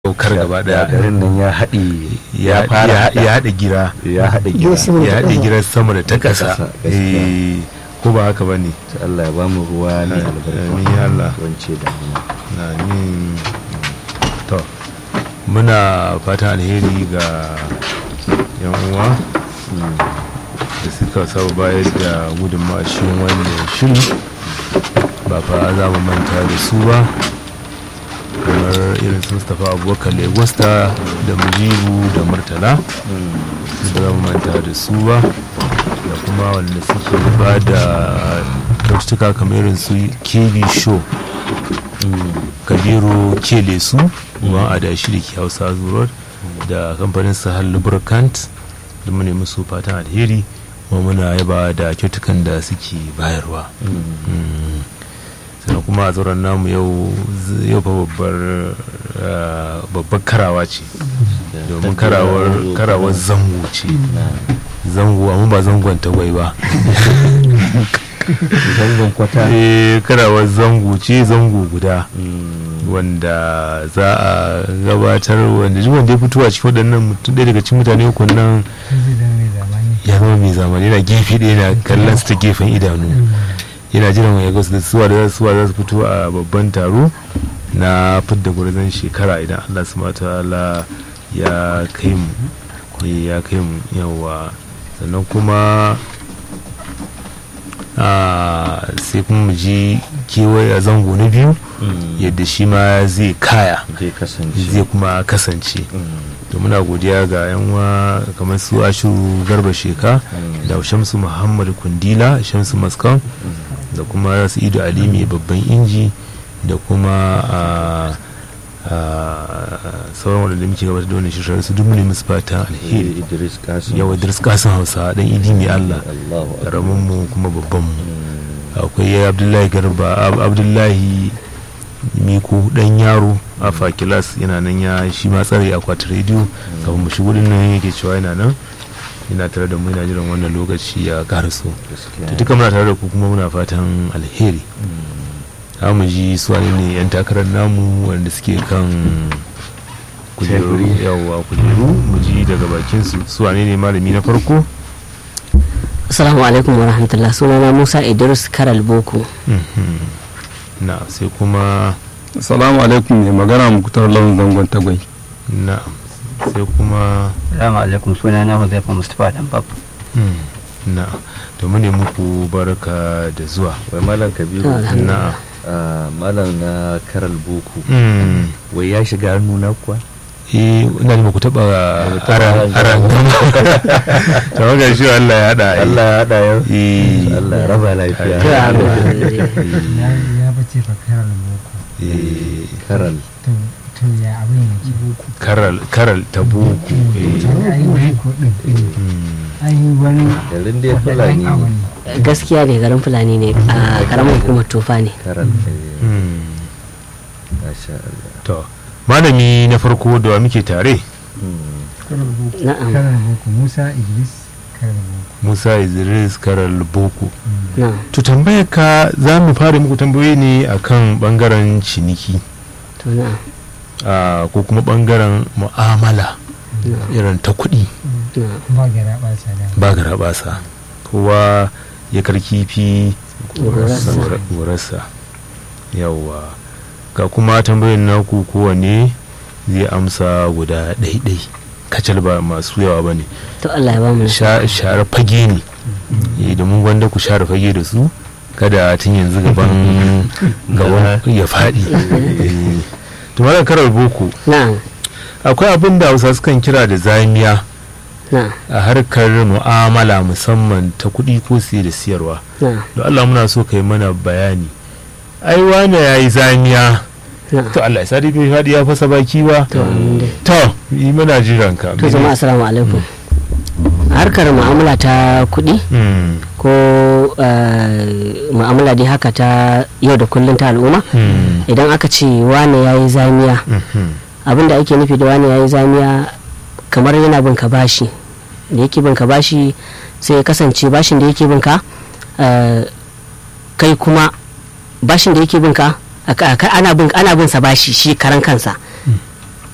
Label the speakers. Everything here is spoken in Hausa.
Speaker 1: daukar gaba daya
Speaker 2: garin nan ya haɗe
Speaker 1: ya ya haɗa gira
Speaker 2: ya haɗe gira
Speaker 1: ya haɗa gira sama da ta ƙasa
Speaker 2: ƙasa, gaskiya.
Speaker 1: Eh, ko ba haka ba ne
Speaker 2: Ta Allah ya bamu ruwa ne
Speaker 1: Amin ya Allah.
Speaker 2: wance da mu
Speaker 1: na min to muna fatan alheri ga yan uwa da suka saba bayar da gudunmawa cikin wannan shiri ba fa za mu manta da su ba kamar irin su mustapha abubakar legosta da mujibu da murtala ba za mu manta da su ba da kuma wanda suke ba da kyaututtuka kamar irin su kb show kabiru kele su ruwan adashi da ke hausa zuwa da kamfanin sahal lubricant da mu nemi su fatan alheri kuma muna yaba da kyautukan da suke bayarwa Mm. sannan kuma a tsoron namu yau z- yau fa babbar ah, babbar karawa ce domin karawar karawar zango ce zango amma ba zangon tagwai ba
Speaker 2: zangon kwata
Speaker 1: eh karawar zango ce zango guda wanda za a gabatar wanda duk wanda ya fito a cikin waɗannan mutum ɗaya daga cikin mutane uku nan ya zama mai zamani yana gefe ɗaya yana kallon su ta gefen idanu yana jiran wani gasu da suwa da suwa za su fito a babban taro na fidda gwarzon shekara idan allah su mata ya kai mu eh, ya kai mu yawa sannan kuma a sai kuma mu ji kewaye a zango na biyu yadda shi ma zai kaya
Speaker 2: zai kasance
Speaker 1: zai kuma kasance to muna godiya ga yan uwa kamar su ashu garba sheka da shamsu muhammad kundila shamsu maskan da kuma su ido ali mai babban inji da kuma a a sauran wadanda muke gabatar da wannan shirin su duk ne musu fatan alheri
Speaker 2: Idris Kasim
Speaker 1: yawa idris kasan hausa dan idi mai allah
Speaker 2: Allahu akbar
Speaker 1: karamin mu kuma babban mu akwai abdullahi garba Ab- abdullahi miko dan yaro a fakilas yana nan ya shi ma tsare akwatin rediyo kafin mu shigo din nan yake cewa yana nan yana tare da mu yana jiran wannan lokaci ya karaso
Speaker 2: gaskiya
Speaker 1: to duka muna tare da ku kuma muna fatan alheri za mu ji su wane ne yan takarar namu wanda suke kan kujeru
Speaker 2: Teburi.
Speaker 1: yawa kujeru mu ji daga bakin su su wane ne malami na farko
Speaker 3: Assalamu alaikum wa rahmatullah sunana Musa Idris Karal Boko.
Speaker 1: Mhm. na sai kuma
Speaker 4: Assalamu alaikum mai magana mukutar lawan zangon tagwai.
Speaker 1: na sai kuma
Speaker 5: Salamu alaikum suna na Huzaifa Mustapha dan Bab.
Speaker 1: hmm, na to mu ne muku barka da zuwa
Speaker 2: wai malam kabiru
Speaker 1: na
Speaker 2: ah, malam na karal boko
Speaker 1: hmm,
Speaker 2: wai ya shiga hannu na kuwa
Speaker 1: eh ina ne muku taba
Speaker 2: taba
Speaker 1: aran aran to ga shi Allah ya hada eh.
Speaker 2: Allah ya haɗa yau
Speaker 1: eh
Speaker 2: Allah ya raba lafiya
Speaker 1: Ya
Speaker 6: ya bace fa karal boko
Speaker 1: eh,
Speaker 2: karal
Speaker 6: to to ya abin yake boko
Speaker 1: karal karal ta buku eh,
Speaker 6: ai boko din
Speaker 1: hmm,
Speaker 6: ai wani
Speaker 2: garin dai fulani
Speaker 6: abu
Speaker 2: ne
Speaker 6: ne
Speaker 3: Gaskiya ne garin Fulani ne a karamar hukumar Tofa ne.
Speaker 2: karal eh,
Speaker 1: hmm.
Speaker 2: masha Allah
Speaker 1: to malami na farko da wa muke tare
Speaker 2: Hmm.
Speaker 6: karal boko
Speaker 3: Na'am.
Speaker 6: karal boko Musa Idris karal boko
Speaker 1: Musa Idris karal boko
Speaker 3: Na'am.
Speaker 1: to tambayar ka za mu fara muku tambayoyi ne akan bangaren ciniki
Speaker 3: To na'am.
Speaker 1: ah, ko kuma bangaren mu'amala irin ta kuɗi
Speaker 3: Na'am.
Speaker 6: ba gara ba sa da
Speaker 1: ba gara basa kowa ya karkifi
Speaker 3: Gurasa.
Speaker 1: gurasa yawwa ga kuma tambayoyin naku kowane zai amsa guda ɗaiɗai kacal ba masu yawa ba ne
Speaker 3: To Allah ya ba mu nasara.
Speaker 1: share fage ne Eh, domin gwanda ku share fage da su kada tun yanzu gaban gaban ya faɗi Eh, to malam karar boko
Speaker 3: Na'am.
Speaker 1: akwai abin da hausa sukan kira da zamiya
Speaker 3: Na'am.
Speaker 1: a harkar mu'amala musamman ta kuɗi ko siye da siyarwa
Speaker 3: Na'am.
Speaker 1: don Allah muna so ka yi mana bayani ai wane ya yi zamiya
Speaker 3: Na'am.
Speaker 1: to Allah ya sa dai bai faɗi ya fasa baki ba
Speaker 3: To amin dai.
Speaker 1: to yi mana jiran ka
Speaker 3: To jama'a assalamu alaikum. Harkar mu'amala ta kuɗi
Speaker 1: Mm,
Speaker 3: ko eh, mu'amala dai haka ta yau da kullum ta al'umma
Speaker 1: mm,
Speaker 3: idan aka ce wane ya yi zamiya
Speaker 1: mhm,
Speaker 3: abin da ake nufi da wane ya yi zamiya kamar yana bin ka bashi da yake bin ka bashi sai ya kasance bashin da yake bin ka eh, kai kuma bashin da yake bin ka aka- aka- ana bin ana bin sa bashi shi karan kansa